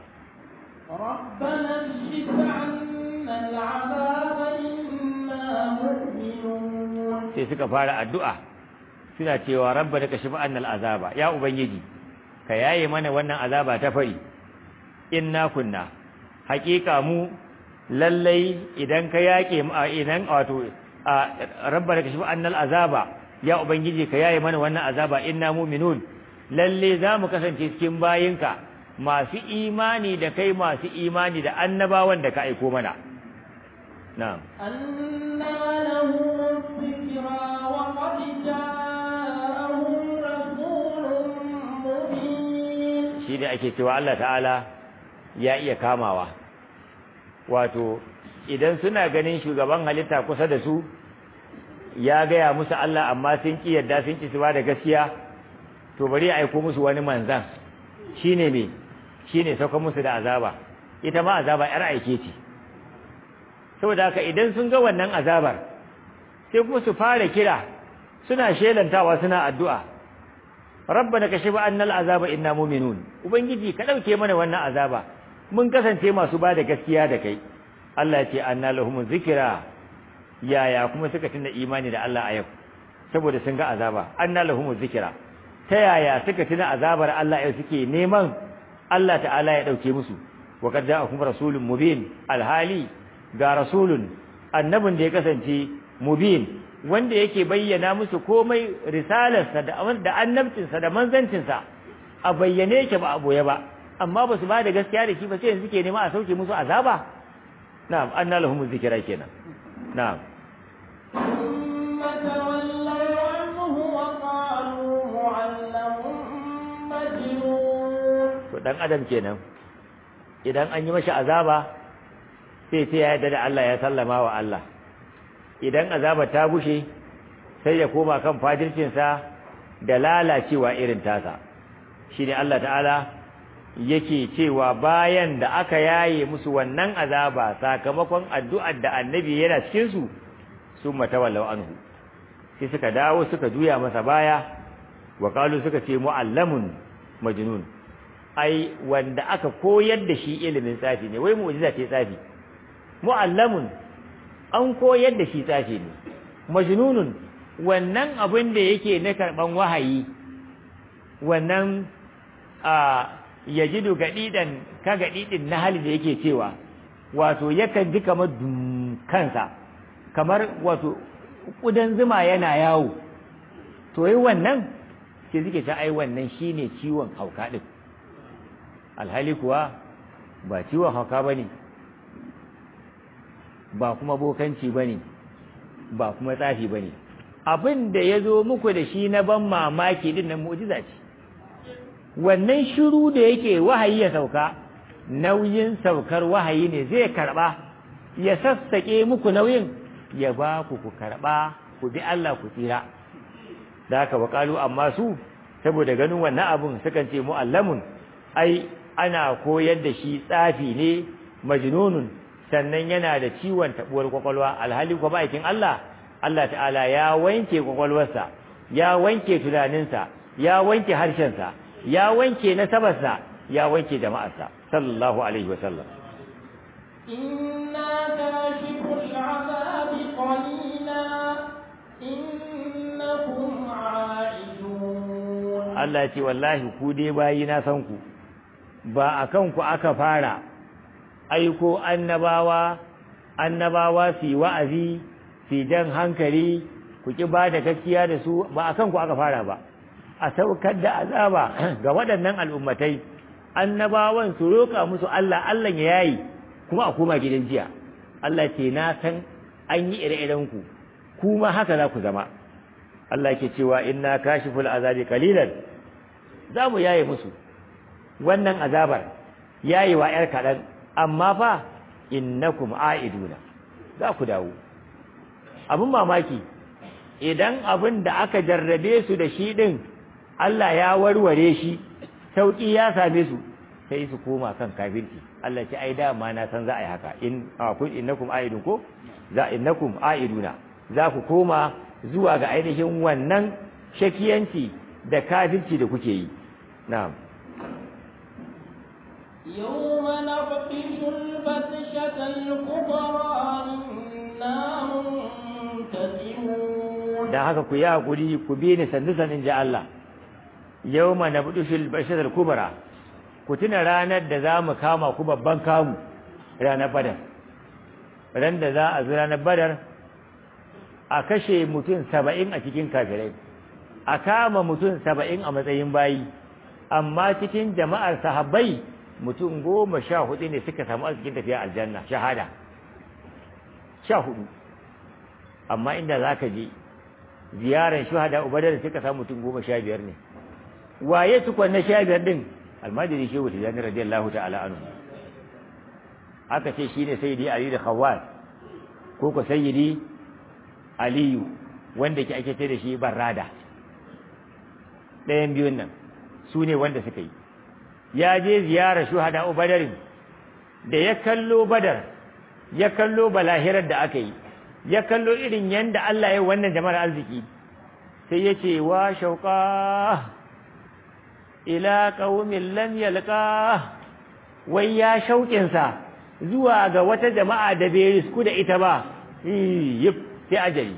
ربنا اكشف عنا العذاب إنا مؤمنون sai suka fara addu'a suna cewa rabba da kashi annal azaba ya ubangiji ka yaye mana wannan azaba ta fari inna kunna haƙiƙa mu lallai idan ka yaƙe mu a idan wato rabba da kashi annal azaba ya ubangiji ka yaye mana wannan azaba inna mu'minun lalle za mu kasance cikin bayinka masu imani da kai masu imani da annabawan da ka aiko mana na'am أنى لهم الذكرى وقد جاءهم رسول مبين shi ne ake cewa Allah ta'ala ya iya kamawa wato idan suna ganin shugaban halitta kusa da su ya gaya musu Allah amma sun ki yadda sun ki su ba da gaskiya to bari ya aiko musu wani manzan shine me shine sauka musu da azaba ita ma azaba yar aike ce saboda haka idan sun ga wannan azabar sai kuma su fara kira suna shelantawa suna addu'a rabbana kashifa annal azaba inna mu'minun ubangiji ka dauke mana wannan azaba mun kasance masu ba da gaskiya da kai Allah ya ce anna lahum zikra yaya kuma suka tunda imani da Allah a yau saboda sun ga azaba anna lahum zikra ta yaya suka tuna azabar Allah yau suke neman Allah ta'ala ya dauke musu wa qad ja'akum rasulun mubin alhali ga rasulun annabin da ya kasance mubin wanda yake bayyana musu komai risalarsa da da annabcinsa da manzancinsa a bayyane yake ba a boye ba amma ba su ba da gaskiya da shi ba sai yanzu ke nema a sauke musu azaba na'am anna lahum zikra kenan na'am ثم تولوا عنه وقالوا معلم مجنون to dan adam kenan idan an yi mashi azaba sai sai ya yarda da Allah ya sallama wa Allah idan azaba ta bushe sai ya koma kan fajircinsa da lalacewa irin tasa shine Allah ta'ala yake cewa bayan da aka yaye musu wannan azaba sakamakon addu'ar da annabi yana cikin su sun matawallau anhu sai suka dawo suka juya masa baya wa qalu suka ce mu'allamun majnun ai wanda aka koyar da shi ilimin tsafi ne wai mu'jiza ce tsafi mu'allamun an koyar da shi tsafi ne majnunun wannan abin da yake na karban wahayi wannan a yajidu gadidan ka gadidin na hali da yake cewa wato yakan ji kamar dum kansa kamar wato kudan zuma yana yawo to yi wannan sai suke ta ai wannan shine ciwon hauka din alhali kuwa ba ciwon hauka bane ba kuma bokanci bane ba kuma tsafi bane abin da ya zo muku da shi na ban mamaki din nan mu'jiza ce wannan shiru da yake wahayi ya sauka nauyin saukar wahayi ne zai karba ya sassake muku nauyin ya ba ku ku karba ku bi Allah ku tsira da haka wakalu amma su saboda ganin wannan abun sukan ce mu'allamun ai ana koyar da shi tsafi ne majnunun sannan yana da ciwon tabuwar kwakwalwa alhali kuma aikin Allah Allah ta'ala ya wanke kwakwalwarsa ya wanke tunaninsa ya wanke harshensa ya wanke nasabarsa ya wanke jama'arsa sallallahu alaihi wasallam إنا كاشف العذاب قليلا إنكم عائدون Allah ce wallahi ku dai bayi na san ku ba akan ku aka fara aiko annabawa annabawa su yi wa'azi su jan hankali ku ki ba da gaskiya da su ba akan ku aka fara ba a saukar da azaba ga waɗannan al'ummatai annabawan su roƙa musu Allah Allah ya yayi kuma a koma gidan jiya Allah ce na san an yi ire-iren ku kuma haka za ku zama Allah ke cewa inna kashiful azabi qalilan za mu yaye musu wannan azabar yayewa yar kaɗan amma fa innakum a'iduna za ku dawo abin mamaki idan abin da aka jarrabe su da shi din Allah ya warware shi sauki ya same su sai su koma kan kafirci Allah ce ai dama na san za a yi haka in kun innakum a'idun ko za innakum a'iduna za ku koma zuwa ga ainihin wannan shakiyanci da kafirci da kuke yi na'am يوم نبطش البطشة الكبرى إنا منتقمون dan haka ku yi hakuri ku bi ni sandu sanin ji Allah yawma nabdushul bashar kubra ku tuna ranar da za mu kama ku babban kamu ranar badar ran da za a zo ranar badar a kashe mutum saba'in a cikin kafirai a kama mutum saba'in a matsayin bayi amma cikin jama'ar sahabbai mutum goma sha hudu ne suka samu arzikin tafiya aljanna shahada sha hudu amma inda za ka je ziyarar shuhada ubadar suka samu mutum goma sha biyar ne waye tukwan na sha biyar din almajiri shehu tijjani radiyallahu ta'ala anhu aka ce shine sayyidi ali da khawwat ko ko sayyidi aliyu wanda ke ake ce da shi barrada ɗayan biyun nan su ne wanda suka yi ya je ziyarar shuhada ubadarin da ya kallo badar ya kallo balahirar da aka yi ya kallo irin yanda Allah ya wannan jama'ar arziki sai ya ce wa shauƙa ila ƙaumin lam yalqa wai ya shauƙinsa zuwa ga wata jama'a da bai risku da ita ba yif sai ajali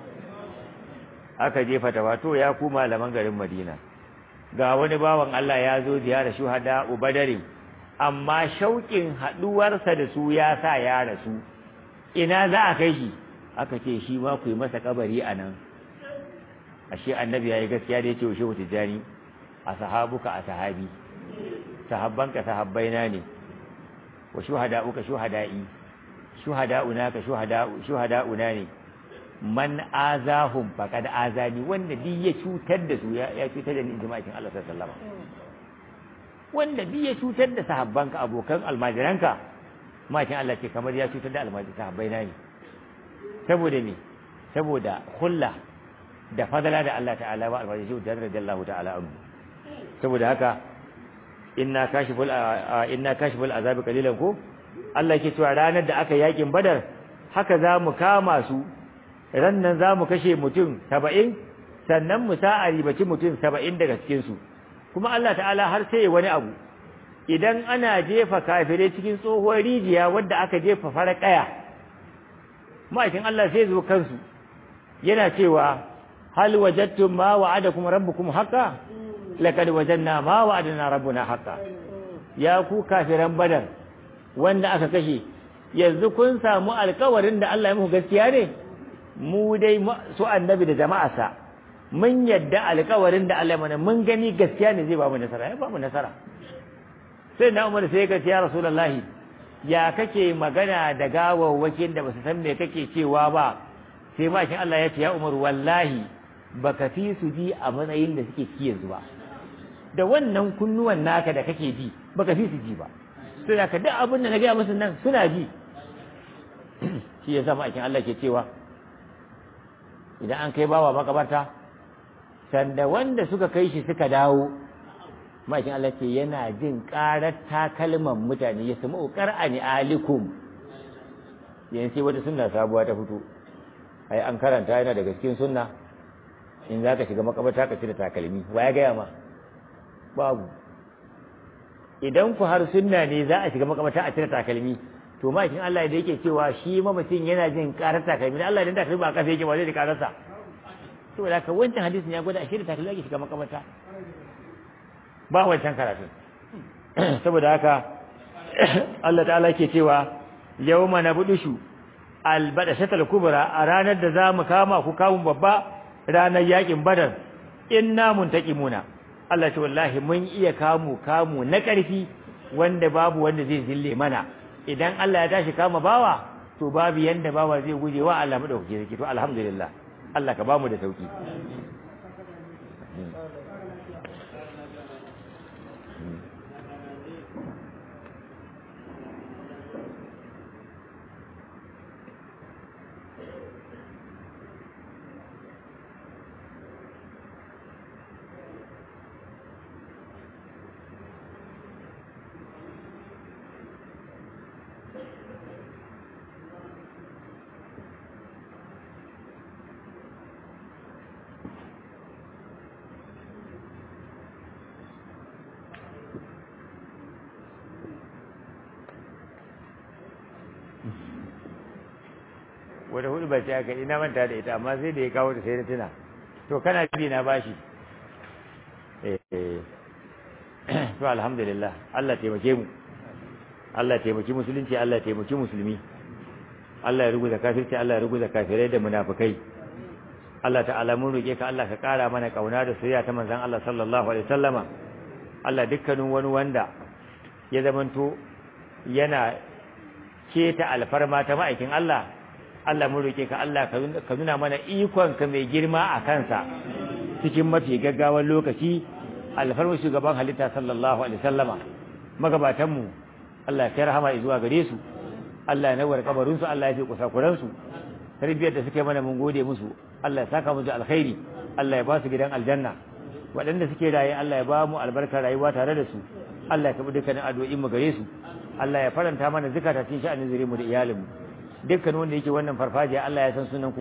aka jefa ta wato ya ku malaman garin Madina ga wani bawan Allah ya zo ziyara shuhada ubadarin amma shauƙin haɗuwarsa da su ya sa ya rasu ina za a kai shi aka ce shi ma ku yi masa kabari a nan ashe annabi ya yi gaskiya da ya ce wa shehu tijjani a sahabuka a sahabi sahabbanka sahabbaina ne wa shuhada'uka shuhada'i shuhada'una ka shuhada'una ne man azahum faqad azani wanda duk ya cutar da su ya cutar da ni jima'in Allah sallallahu alaihi wasallam wanda duk ya cutar da sahabbanka abokan almajiranka makin Allah ce kamar ya cutar da almajiran sahabbaina ne saboda me saboda hulla da fadala da Allah ta'ala wa almajiran da radiyallahu ta'ala anhu saboda haka inna kashiful inna kashiful azabi qalilan ko Allah yake cewa ranar da aka yakin badar haka za mu kama su ran nan za mu kashe mutum saba'in sannan mu sa a ribaci mutum saba'in daga cikinsu kuma Allah ta'ala har sai wani abu idan ana jefa kafirai cikin tsohuwar rijiya wadda aka jefa fara kaya ma'aikin Allah sai zo kansu yana cewa hal wajadtum ma wa'adakum rabbukum haqqan laqad wajadna ma wa'adana rabbuna haqqan ya ku kafiran badar wanda aka kashe yanzu kun samu alkawarin da Allah ya muku gaskiya ne mu dai su annabi da jama'arsa mun yadda alkawarin da Allah mana mun gani gaskiya ne zai ba mu nasara ya ba mu nasara sai na umar sai ka ce ya rasulullahi ya kake magana da gawawwakin da basu san me kake cewa ba sai mashin Allah ya ce ya umar wallahi baka fi su ji a matsayin da suke ci yanzu ba da wannan kunnuwan naka da kake ji baka fi su ji ba sai da ka duk abin da na gaya musu nan suna ji shi ya sa ma'aikin Allah ke cewa idan an kai bawa makabarta sanda wanda suka kai shi suka dawo ma'aikin Allah ce yana jin ƙarar takalman mutane ya samu ƙar'ani alikum yanzu sai wata sunna sabuwa ta fito ai an karanta yana daga cikin sunna in za ka shiga makabarta ka cire takalmi wa ya gaya ma babu idan ku har sunna ne za a shiga makabarta a cire takalmi to ma'aikin Allah da yake cewa shi mamacin yana jin karar takalmi da Allah idan takalmi ba kasa yake ba zai da kararsa to da ka wancan hadisin ya gwada ashe da takalmi ake shiga makabarta ba wancan karatu saboda haka Allah ta'ala ke cewa yawma nabudushu albadashatal kubra a ranar da za mu kama ku kamun babba ranar yakin badar inna muntaqimuna Allah ce wallahi mun iya kamu kamu na ƙarfi wanda babu wanda zai zille mana idan Allah ya tashi kama bawa to babu yanda bawa zai guje wa Allah madaukake yake to alhamdulillah Allah ka bamu da sauki wata hudu ba ce aka ina manta da ita amma sai da ya kawo da sai da tuna to kana bi na bashi eh to alhamdulillah Allah taimake mu Allah taimaki musulunci Allah taimaki musulmi Allah ya ruguza kafirci Allah ya ruguza kafirai da munafikai Allah ta'ala mun roke ka Allah ka kara mana kauna da soyayya ta manzon Allah sallallahu alaihi wasallama Allah dukkanin wani wanda ya zamanto yana keta alfarma ta ma'aikin Allah Allah mun roke ka Allah ka nuna mana ikon ka mai girma a kansa cikin mafi gaggawan lokaci alfarma shugaban halitta sallallahu alaihi wasallama magabatan mu Allah ya rahama zuwa gare su Allah ya nawar kabarin su Allah ya fi kusakuran su tarbiyyar da suke mana mun gode musu Allah ya saka musu alkhairi Allah ya ba su gidan aljanna waɗanda suke raye Allah ya ba mu albarkar rayuwa tare da su Allah ya kabi dukkanin addu'o'in mu gare su Allah ya faranta mana zakata cikin sha'anin zure mu da iyalin mu dukkan wanda yake wannan farfajiya Allah ya san sunan